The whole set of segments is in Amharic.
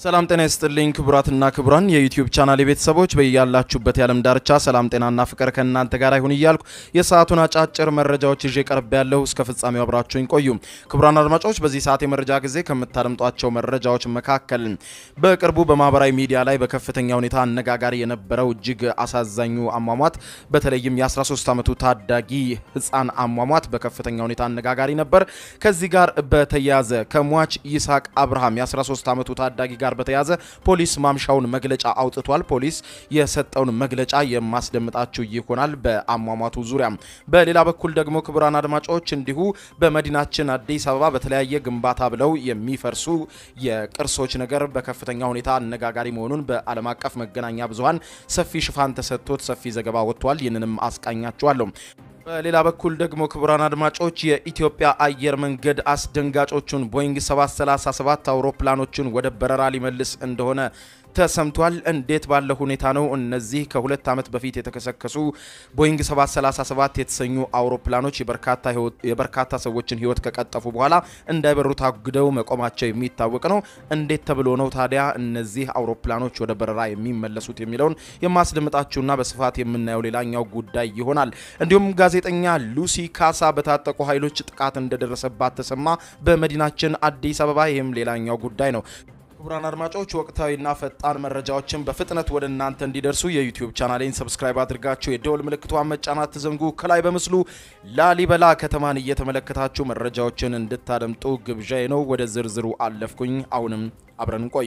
ሰላም ጤና ይስጥልኝ ክቡራትና ክቡራን የዩቲዩብ ቻናል ቤተሰቦች በያላችሁበት የዓለም ዳርቻ ሰላም ጤናና ፍቅር ከእናንተ ጋር ይሁን እያልኩ የሰዓቱን አጫጭር መረጃዎች ይዤ ቀርብ ያለሁ እስከ ፍጻሜው አብራችሁኝ ቆዩ። ክቡራን አድማጮች በዚህ ሰዓት የመረጃ ጊዜ ከምታደምጧቸው መረጃዎች መካከል በቅርቡ በማህበራዊ ሚዲያ ላይ በከፍተኛ ሁኔታ አነጋጋሪ የነበረው እጅግ አሳዛኙ አሟሟት በተለይም የ13 ዓመቱ ታዳጊ ህፃን አሟሟት በከፍተኛ ሁኔታ አነጋጋሪ ነበር። ከዚህ ጋር በተያያዘ ከሟች ይስሐቅ አብርሃም የ13 ዓመቱ ታዳጊ ጋር በተያዘ ፖሊስ ማምሻውን መግለጫ አውጥቷል። ፖሊስ የሰጠውን መግለጫ የማስደምጣችሁ ይሆናል በአሟሟቱ ዙሪያ። በሌላ በኩል ደግሞ ክቡራን አድማጮች እንዲሁ በመዲናችን አዲስ አበባ በተለያየ ግንባታ ብለው የሚፈርሱ የቅርሶች ነገር በከፍተኛ ሁኔታ አነጋጋሪ መሆኑን በዓለም አቀፍ መገናኛ ብዙኃን ሰፊ ሽፋን ተሰጥቶት ሰፊ ዘገባ ወጥቷል። ይህንንም አስቃኛችኋለሁ። በሌላ በኩል ደግሞ ክቡራን አድማጮች የኢትዮጵያ አየር መንገድ አስደንጋጮቹን ቦይንግ 737 አውሮፕላኖችን ወደ በረራ ሊመልስ እንደሆነ ተሰምቷል። እንዴት ባለ ሁኔታ ነው እነዚህ ከሁለት ዓመት በፊት የተከሰከሱ ቦይንግ 737 የተሰኙ አውሮፕላኖች የበርካታ ሰዎችን ሕይወት ከቀጠፉ በኋላ እንዳይበሩ ታግደው መቆማቸው የሚታወቅ ነው። እንዴት ተብሎ ነው ታዲያ እነዚህ አውሮፕላኖች ወደ በረራ የሚመለሱት የሚለውን የማስደምጣችሁና በስፋት የምናየው ሌላኛው ጉዳይ ይሆናል። እንዲሁም ጋዜጠኛ ሉሲ ካሳ በታጠቁ ኃይሎች ጥቃት እንደደረሰባት ተሰማ በመዲናችን አዲስ አበባ። ይህም ሌላኛው ጉዳይ ነው። ክቡራን አድማጮች ወቅታዊና ፈጣን መረጃዎችን በፍጥነት ወደ እናንተ እንዲደርሱ የዩቲዩብ ቻናሌን ሰብስክራይብ አድርጋችሁ የደወል ምልክቷን መጫናት ትዘንጉ። ከላይ በምስሉ ላሊበላ ከተማን እየተመለከታችሁ መረጃዎችን እንድታደምጡ ግብዣዬ ነው። ወደ ዝርዝሩ አለፍኩኝ። አሁንም አብረን ቆይ።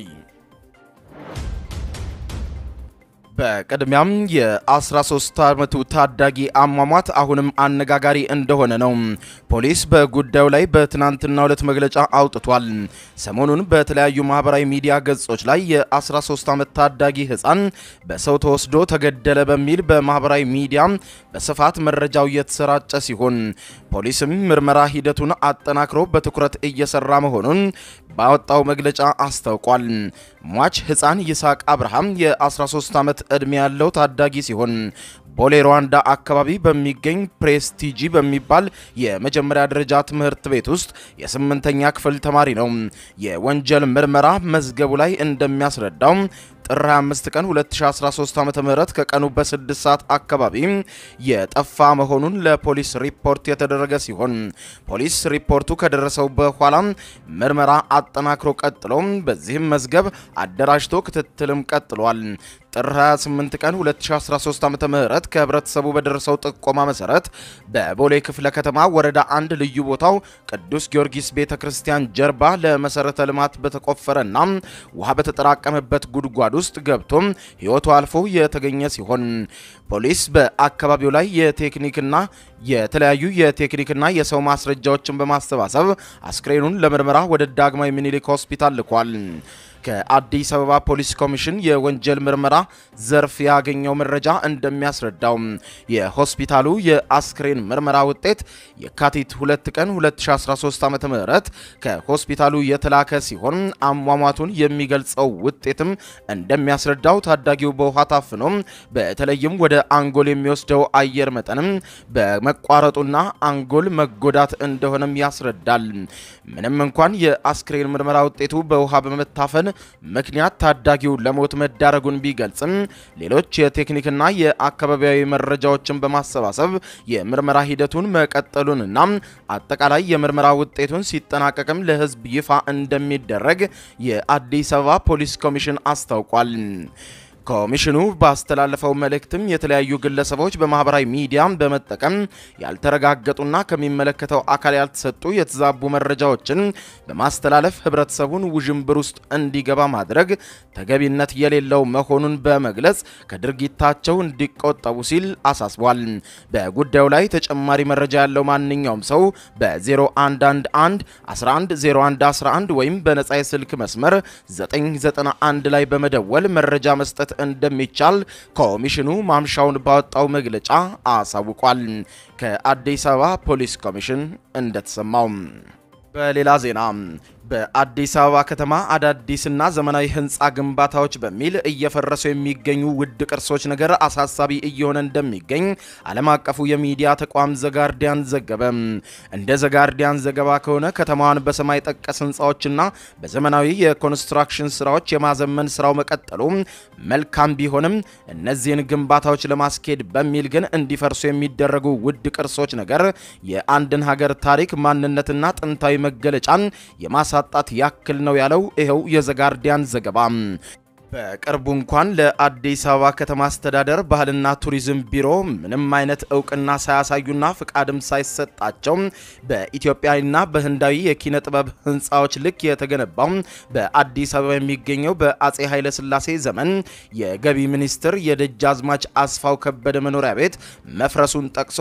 በቅድሚያም የ13 ዓመቱ ታዳጊ አሟሟት አሁንም አነጋጋሪ እንደሆነ ነው። ፖሊስ በጉዳዩ ላይ በትናንትናው ዕለት መግለጫ አውጥቷል። ሰሞኑን በተለያዩ ማህበራዊ ሚዲያ ገጾች ላይ የ13 ዓመት ታዳጊ ሕፃን በሰው ተወስዶ ተገደለ በሚል በማህበራዊ ሚዲያ በስፋት መረጃው እየተሰራጨ ሲሆን ፖሊስም ምርመራ ሂደቱን አጠናክሮ በትኩረት እየሰራ መሆኑን ባወጣው መግለጫ አስታውቋል። ሟች ሕፃን ይስሐቅ አብርሃም የ13 ዓመት ዕድሜ ያለው ታዳጊ ሲሆን ቦሌ ሩዋንዳ አካባቢ በሚገኝ ፕሬስቲጂ በሚባል የመጀመሪያ ደረጃ ትምህርት ቤት ውስጥ የስምንተኛ ክፍል ተማሪ ነው። የወንጀል ምርመራ መዝገቡ ላይ እንደሚያስረዳው ጥር 25 ቀን 2013 ዓ.ም ከቀኑ በ6 ሰዓት አካባቢ የጠፋ መሆኑን ለፖሊስ ሪፖርት የተደረገ ሲሆን ፖሊስ ሪፖርቱ ከደረሰው በኋላ ምርመራ አጠናክሮ ቀጥሎ በዚህም መዝገብ አደራጅቶ ክትትልም ቀጥሏል። ጥር 28 ቀን 2013 ዓ.ም ከህብረተሰቡ በደረሰው ጥቆማ መሰረት በቦሌ ክፍለ ከተማ ወረዳ አንድ ልዩ ቦታው ቅዱስ ጊዮርጊስ ቤተክርስቲያን ጀርባ ለመሰረተ ልማት በተቆፈረና ውሃ በተጠራቀመበት ጉድጓድ ውስጥ ገብቶም ህይወቱ አልፎ የተገኘ ሲሆን ፖሊስ በአካባቢው ላይ የቴክኒክና የተለያዩ የቴክኒክና የሰው ማስረጃዎችን በማሰባሰብ አስክሬኑን ለምርመራ ወደ ዳግማዊ ምኒልክ ሆስፒታል ልኳል። ከአዲስ አበባ ፖሊስ ኮሚሽን የወንጀል ምርመራ ዘርፍ ያገኘው መረጃ እንደሚያስረዳው የሆስፒታሉ የአስክሬን ምርመራ ውጤት የካቲት 2 ቀን 2013 ዓ.ም ከሆስፒታሉ የተላከ ሲሆን አሟሟቱን የሚገልጸው ውጤትም እንደሚያስረዳው ታዳጊው በውሃ ታፍኖ በተለይም ወደ አንጎል የሚወስደው አየር መጠንም በመቋረጡና አንጎል መጎዳት እንደሆነም ያስረዳል። ምንም እንኳን የአስክሬን ምርመራ ውጤቱ በውሃ በመታፈን ምክንያት ታዳጊው ለሞት መዳረጉን ቢገልጽም ሌሎች የቴክኒክና የአካባቢያዊ መረጃዎችን በማሰባሰብ የምርመራ ሂደቱን መቀጠሉንና አጠቃላይ የምርመራ ውጤቱን ሲጠናቀቅም ለሕዝብ ይፋ እንደሚደረግ የአዲስ አበባ ፖሊስ ኮሚሽን አስታውቋል። ኮሚሽኑ ባስተላለፈው መልእክትም የተለያዩ ግለሰቦች በማህበራዊ ሚዲያ በመጠቀም ያልተረጋገጡና ከሚመለከተው አካል ያልተሰጡ የተዛቡ መረጃዎችን በማስተላለፍ ህብረተሰቡን ውዥንብር ውስጥ እንዲገባ ማድረግ ተገቢነት የሌለው መሆኑን በመግለጽ ከድርጊታቸው እንዲቆጠቡ ሲል አሳስቧል። በጉዳዩ ላይ ተጨማሪ መረጃ ያለው ማንኛውም ሰው በ0111 110111 ወይም በነጻ የስልክ መስመር 991 ላይ በመደወል መረጃ መስጠት እንደሚቻል ኮሚሽኑ ማምሻውን ባወጣው መግለጫ አሳውቋል። ከአዲስ አበባ ፖሊስ ኮሚሽን እንደተሰማው በሌላ ዜና በአዲስ አበባ ከተማ አዳዲስና ዘመናዊ ህንፃ ግንባታዎች በሚል እየፈረሱ የሚገኙ ውድ ቅርሶች ነገር አሳሳቢ እየሆነ እንደሚገኝ ዓለም አቀፉ የሚዲያ ተቋም ዘጋርዲያን ዘገበ። እንደ ዘጋርዲያን ዘገባ ከሆነ ከተማዋን በሰማይ ጠቀስ ህንፃዎችና በዘመናዊ የኮንስትራክሽን ስራዎች የማዘመን ስራው መቀጠሉ መልካም ቢሆንም እነዚህን ግንባታዎች ለማስኬድ በሚል ግን እንዲፈርሱ የሚደረጉ ውድ ቅርሶች ነገር የአንድን ሀገር ታሪክ ማንነትና ጥንታዊ መገለጫን የማሳ ጣት ያክል ነው ያለው ይኸው የዘጋርዲያን ዘገባ። በቅርቡ እንኳን ለአዲስ አበባ ከተማ አስተዳደር ባህልና ቱሪዝም ቢሮ ምንም አይነት እውቅና ሳያሳዩና ፍቃድም ሳይሰጣቸው በኢትዮጵያና በህንዳዊ የኪነ ጥበብ ህንፃዎች ልክ የተገነባው በአዲስ አበባ የሚገኘው በአጼ ኃይለሥላሴ ዘመን የገቢ ሚኒስትር የደጃዝማች አስፋው ከበደ መኖሪያ ቤት መፍረሱን ጠቅሶ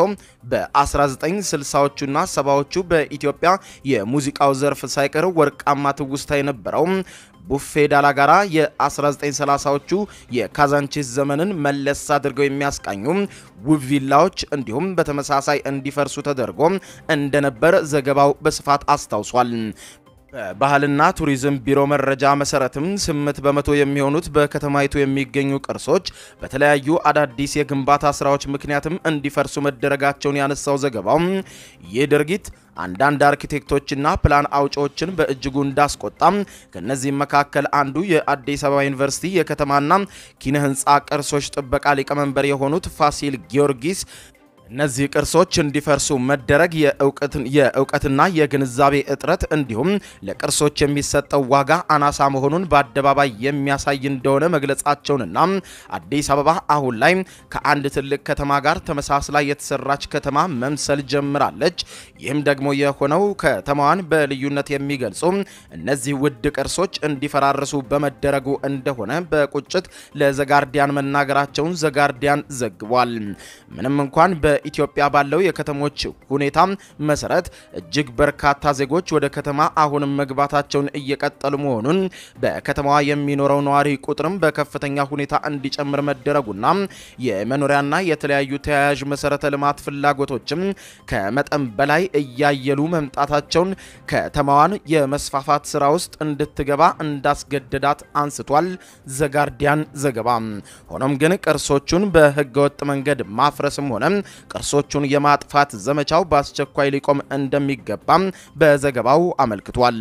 በ1960ዎቹና ሰባዎቹ በኢትዮጵያ የሙዚቃው ዘርፍ ሳይቀር ወርቃማ ትውስታ የነበረው ቡፌ ዳላ ጋራ የ1930ዎቹ የካዛንቺስ ዘመንን መለስ አድርገው የሚያስቃኙ ውብ ቪላዎች እንዲሁም በተመሳሳይ እንዲፈርሱ ተደርጎ እንደነበር ዘገባው በስፋት አስታውሷል። በባህልና ቱሪዝም ቢሮ መረጃ መሰረትም ስምንት በመቶ የሚሆኑት በከተማይቱ የሚገኙ ቅርሶች በተለያዩ አዳዲስ የግንባታ ስራዎች ምክንያትም እንዲፈርሱ መደረጋቸውን ያነሳው ዘገባው ይህ ድርጊት አንዳንድ አርኪቴክቶችና ፕላን አውጪዎችን በእጅጉ እንዳስቆጣም ከነዚህም መካከል አንዱ የአዲስ አበባ ዩኒቨርሲቲ የከተማና ኪነ ህንፃ ቅርሶች ጥበቃ ሊቀመንበር የሆኑት ፋሲል ጊዮርጊስ እነዚህ ቅርሶች እንዲፈርሱ መደረግ የእውቀትና የግንዛቤ እጥረት እንዲሁም ለቅርሶች የሚሰጠው ዋጋ አናሳ መሆኑን በአደባባይ የሚያሳይ እንደሆነ መግለጻቸውንና አዲስ አበባ አሁን ላይ ከአንድ ትልቅ ከተማ ጋር ተመሳስላ የተሰራች ከተማ መምሰል ጀምራለች። ይህም ደግሞ የሆነው ከተማዋን በልዩነት የሚገልጹ እነዚህ ውድ ቅርሶች እንዲፈራርሱ በመደረጉ እንደሆነ በቁጭት ለዘጋርዲያን መናገራቸውን ዘጋርዲያን ዘግቧል። ምንም እንኳን በኢትዮጵያ ባለው የከተሞች ሁኔታ መሰረት እጅግ በርካታ ዜጎች ወደ ከተማ አሁንም መግባታቸውን እየቀጠሉ መሆኑን በከተማዋ የሚኖረው ነዋሪ ቁጥርም በከፍተኛ ሁኔታ እንዲጨምር መደረጉና የመኖሪያና የተለያዩ ተያያዥ መሰረተ ልማት ፍላጎቶችም ከመጠን በላይ እያየሉ መምጣታቸውን ከተማዋን የመስፋፋት ስራ ውስጥ እንድትገባ እንዳስገደዳት አንስቷል ዘጋርዲያን ዘገባ። ሆኖም ግን ቅርሶቹን በህገወጥ መንገድ ማፍረስም ሆነ ቅርሶቹን የማጥፋት ዘመቻው በአስቸኳይ ሊቆም እንደሚገባም በዘገባው አመልክቷል።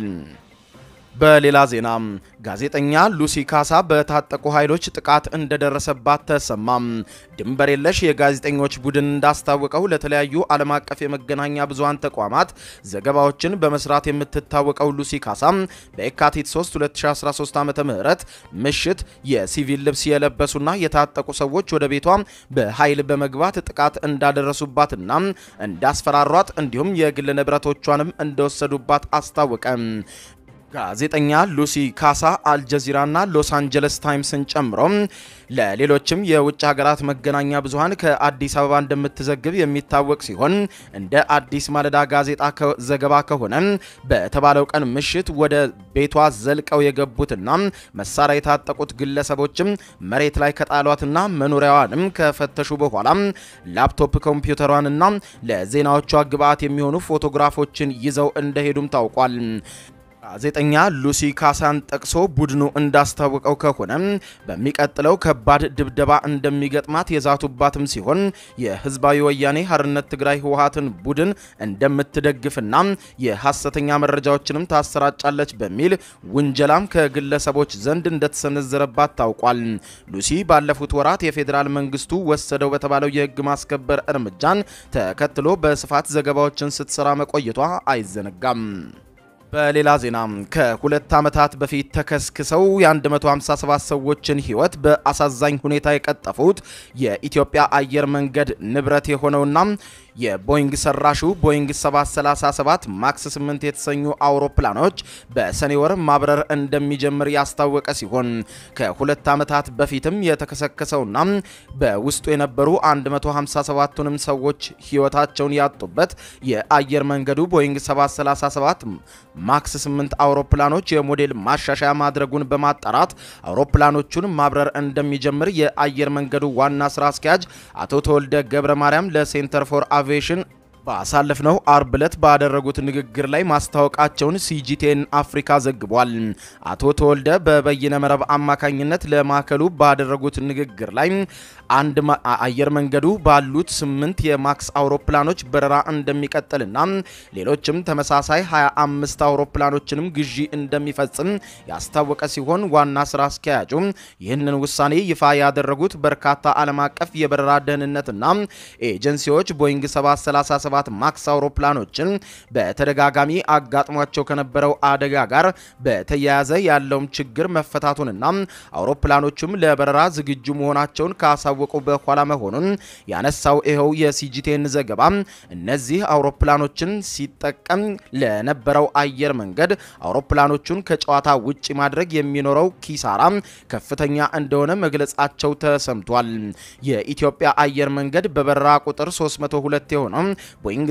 በሌላ ዜና ጋዜጠኛ ሉሲ ካሳ በታጠቁ ኃይሎች ጥቃት እንደደረሰባት ተሰማም። ድንበር የለሽ የጋዜጠኞች ቡድን እንዳስታወቀው ለተለያዩ ዓለም አቀፍ የመገናኛ ብዙሃን ተቋማት ዘገባዎችን በመስራት የምትታወቀው ሉሲ ካሳ በየካቲት 3 2013 ዓ.ም ምሽት የሲቪል ልብስ የለበሱና የታጠቁ ሰዎች ወደ ቤቷ በኃይል በመግባት ጥቃት እንዳደረሱባትና እንዳስፈራሯት እንዲሁም የግል ንብረቶቿንም እንደወሰዱባት አስታወቀ። ጋዜጠኛ ሉሲ ካሳ አልጀዚራና ሎስ አንጀለስ ታይምስን ጨምሮ ለሌሎችም የውጭ ሀገራት መገናኛ ብዙሃን ከአዲስ አበባ እንደምትዘግብ የሚታወቅ ሲሆን እንደ አዲስ ማለዳ ጋዜጣ ዘገባ ከሆነ በተባለው ቀን ምሽት ወደ ቤቷ ዘልቀው የገቡትና መሳሪያ የታጠቁት ግለሰቦችም መሬት ላይ ከጣሏትና መኖሪያዋንም ከፈተሹ በኋላ ላፕቶፕ ኮምፒውተሯንና ለዜናዎቿ ግብዓት የሚሆኑ ፎቶግራፎችን ይዘው እንደሄዱም ታውቋል። ጋዜጠኛ ሉሲ ካሳን ጠቅሶ ቡድኑ እንዳስታወቀው ከሆነ በሚቀጥለው ከባድ ድብደባ እንደሚገጥማት የዛቱባትም ሲሆን የህዝባዊ ወያኔ ሀርነት ትግራይ ህወሀትን ቡድን እንደምትደግፍና የሐሰተኛ መረጃዎችንም ታሰራጫለች በሚል ውንጀላም ከግለሰቦች ዘንድ እንደተሰነዘረባት ታውቋል። ሉሲ ባለፉት ወራት የፌዴራል መንግስቱ ወሰደው በተባለው የህግ ማስከበር እርምጃን ተከትሎ በስፋት ዘገባዎችን ስትሰራ መቆየቷ አይዘነጋም። በሌላ ዜና ከሁለት ዓመታት በፊት ተከስክሰው የ157 ሰዎችን ህይወት በአሳዛኝ ሁኔታ የቀጠፉት የኢትዮጵያ አየር መንገድ ንብረት የሆነውና የቦይንግ ሰራሹ ቦይንግ 737 ማክስ 8 የተሰኙ አውሮፕላኖች በሰኔ ወር ማብረር እንደሚጀምር ያስታወቀ ሲሆን ከሁለት ዓመታት በፊትም የተከሰከሰውና በውስጡ የነበሩ 157ቱንም ሰዎች ህይወታቸውን ያጡበት የአየር መንገዱ ቦይንግ 737 ማክስ 8 አውሮፕላኖች የሞዴል ማሻሻያ ማድረጉን በማጣራት አውሮፕላኖቹን ማብረር እንደሚጀምር የአየር መንገዱ ዋና ስራ አስኪያጅ አቶ ተወልደ ገብረ ማርያም ለሴንተር ፎር አቪዬሽን ባሳለፍነው አርብ ዕለት ባደረጉት ንግግር ላይ ማስታወቃቸውን ሲጂቴን አፍሪካ ዘግቧል። አቶ ተወልደ በበይነ መረብ አማካኝነት ለማዕከሉ ባደረጉት ንግግር ላይ አንድ አየር መንገዱ ባሉት ስምንት የማክስ አውሮፕላኖች በረራ እንደሚቀጥልና ሌሎችም ተመሳሳይ 25 አውሮፕላኖችንም ግዢ እንደሚፈጽም ያስታወቀ ሲሆን ዋና ስራ አስኪያጁ ይህንን ውሳኔ ይፋ ያደረጉት በርካታ ዓለም አቀፍ የበረራ ደህንነትና ኤጀንሲዎች ቦይንግ 737 ማክስ አውሮፕላኖችን በተደጋጋሚ አጋጥሟቸው ከነበረው አደጋ ጋር በተያያዘ ያለውም ችግር መፈታቱንና አውሮፕላኖቹም ለበረራ ዝግጁ መሆናቸውን ካሳወቁ በኋላ መሆኑን ያነሳው ይኸው የሲጂቴን ዘገባ እነዚህ አውሮፕላኖችን ሲጠቀም ለነበረው አየር መንገድ አውሮፕላኖቹን ከጨዋታ ውጭ ማድረግ የሚኖረው ኪሳራ ከፍተኛ እንደሆነ መግለጻቸው ተሰምቷል። የኢትዮጵያ አየር መንገድ በበረራ ቁጥር 302 የሆነው ቦይንግ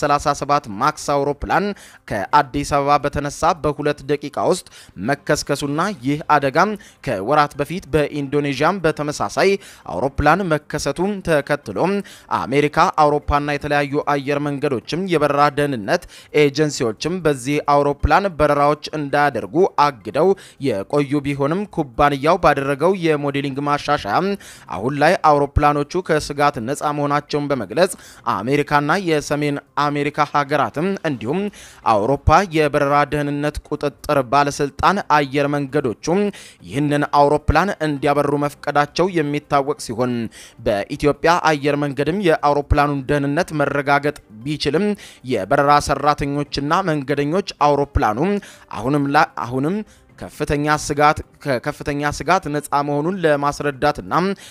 737 ማክስ አውሮፕላን ከአዲስ አበባ በተነሳ በሁለት ደቂቃ ውስጥ መከስከሱና ይህ አደጋ ከወራት በፊት በኢንዶኔዥያም በተመሳሳይ አውሮፕላን መከሰቱ ተከትሎ አሜሪካ፣ አውሮፓና የተለያዩ አየር መንገዶችም የበረራ ደህንነት ኤጀንሲዎችም በዚህ አውሮፕላን በረራዎች እንዳያደርጉ አግደው የቆዩ ቢሆንም ኩባንያው ባደረገው የሞዴሊንግ ማሻሻያ አሁን ላይ አውሮፕላኖቹ ከስጋት ነፃ መሆናቸውን በመግለጽ አሜሪካና የሰሜን አሜሪካ ሀገራትም እንዲሁም አውሮፓ የበረራ ደህንነት ቁጥጥር ባለስልጣን አየር መንገዶቹ ይህንን አውሮፕላን እንዲያበሩ መፍቀዳቸው የሚታወቅ ሲሆን በኢትዮጵያ አየር መንገድም የአውሮፕላኑን ደህንነት መረጋገጥ ቢችልም የበረራ ሰራተኞችና መንገደኞች አውሮፕላኑ አሁንም አሁንም ከፍተኛ ስጋት ከከፍተኛ ስጋት ነፃ መሆኑን ለማስረዳትና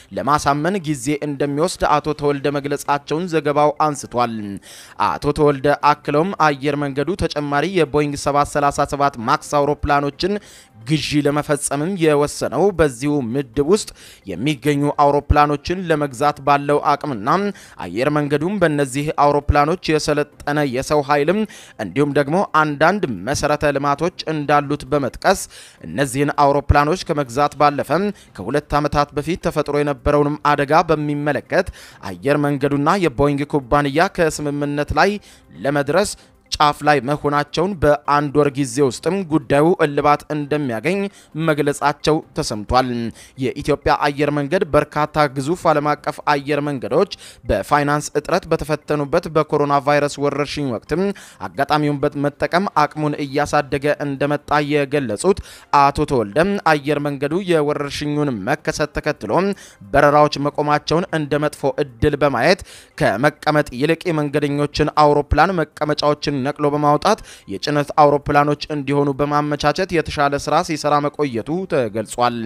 ለማሳመን ጊዜ እንደሚወስድ አቶ ተወልደ መግለጻቸውን ዘገባው አንስቷል። አቶ ተወልደ አክለውም አየር መንገዱ ተጨማሪ የቦይንግ 737 ማክስ አውሮፕላኖችን ግዢ ለመፈጸምም የወሰነው በዚሁ ምድብ ውስጥ የሚገኙ አውሮፕላኖችን ለመግዛት ባለው አቅምና አየር መንገዱም በእነዚህ አውሮፕላኖች የሰለጠነ የሰው ኃይልም እንዲሁም ደግሞ አንዳንድ መሰረተ ልማቶች እንዳሉት በመጥቀስ እነዚህን አውሮፕላኖች ከመግዛት ባለፈ ከሁለት ዓመታት በፊት ተፈጥሮ የነበረውንም አደጋ በሚመለከት አየር መንገዱና የቦይንግ ኩባንያ ከስምምነት ላይ ለመድረስ ጫፍ ላይ መሆናቸውን በአንድ ወር ጊዜ ውስጥም ጉዳዩ እልባት እንደሚያገኝ መግለጻቸው ተሰምቷል። የኢትዮጵያ አየር መንገድ በርካታ ግዙፍ ዓለም አቀፍ አየር መንገዶች በፋይናንስ እጥረት በተፈተኑበት በኮሮና ቫይረስ ወረርሽኝ ወቅትም አጋጣሚውን በመጠቀም አቅሙን እያሳደገ እንደመጣ የገለጹት አቶ ተወልደም አየር መንገዱ የወረርሽኙን መከሰት ተከትሎ በረራዎች መቆማቸውን እንደ መጥፎ እድል በማየት ከመቀመጥ ይልቅ የመንገደኞችን አውሮፕላን መቀመጫዎችን ነቅሎ በማውጣት የጭነት አውሮፕላኖች እንዲሆኑ በማመቻቸት የተሻለ ስራ ሲሰራ መቆየቱ ተገልጿል።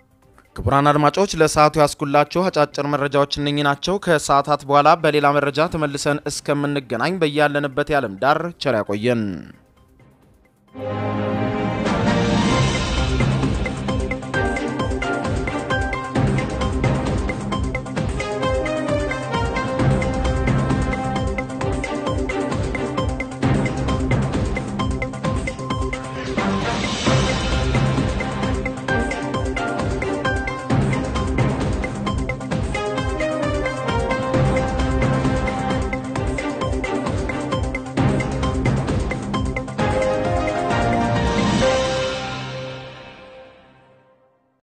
ክቡራን አድማጮች ለሰዓቱ ያስኩላችሁ አጫጭር መረጃዎች እነኚህ ናቸው። ከሰዓታት በኋላ በሌላ መረጃ ተመልሰን እስከምንገናኝ በያለንበት የዓለም ዳር ቸር ያቆየን።